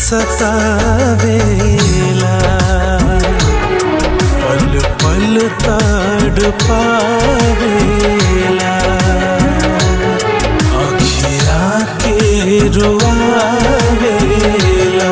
सतावेला पल पल तड़ पावेला अखिया के रुआवेला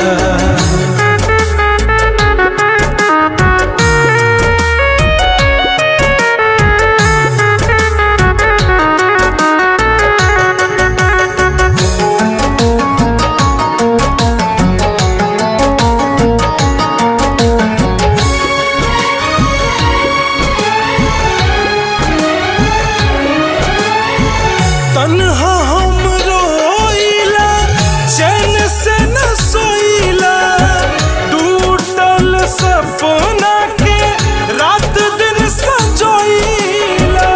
तन्हा हम रोइला चैन से न सोइला टूटल सपना के रात दिन सजोइला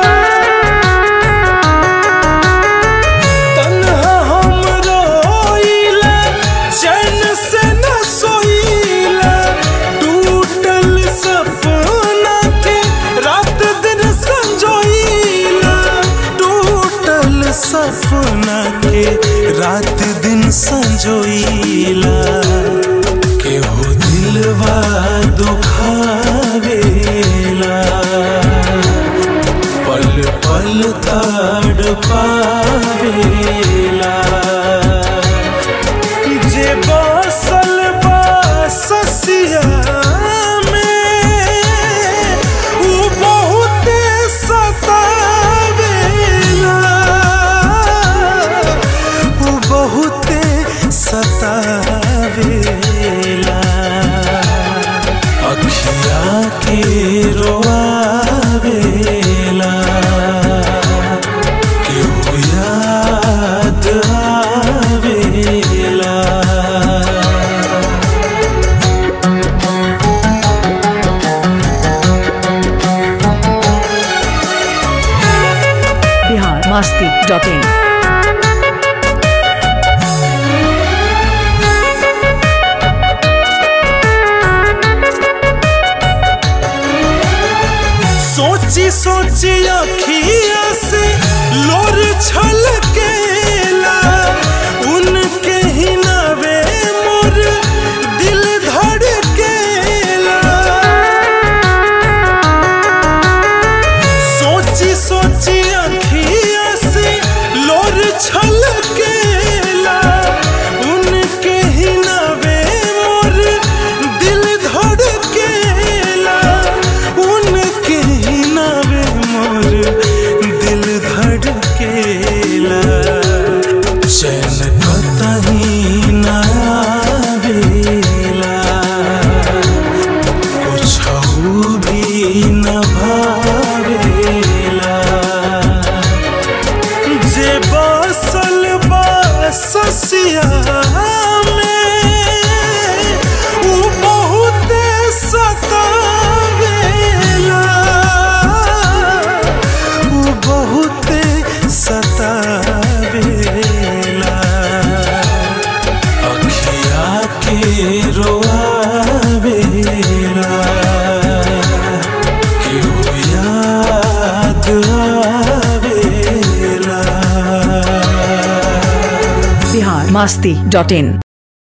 तन्हा हम रोइला चैन से न सोइला टूटल सपना के रात दिन संजोइला टूटल सपना के रात दिन संजोइला केहू दिलवा दुखावेला पल पल तड़ पावेला जे बसल बा ससिया में उ बहुते सतावेला उ बहुते सतावेला अखिया के रोआवेला केहू याद आवेला बिहार मस्ती डॉट इन सोची सोची अखिया से लोर छलकेला उनके ही नवे मोर दिल धड़केला सोची सोची अखिया से लोर छलकेला उनके ही नवे मोर दिल धड़केला उनके ही नवे मोर दिल धड़केला चैन कतही ना आवेला कुछहु भी न भावेला जे बसल बा ससिया में उ बहुते सतावेला उ बहुते सतावेला अखिया के रोआवेला केहू याद आवेला बिहार मस्ती डॉट इन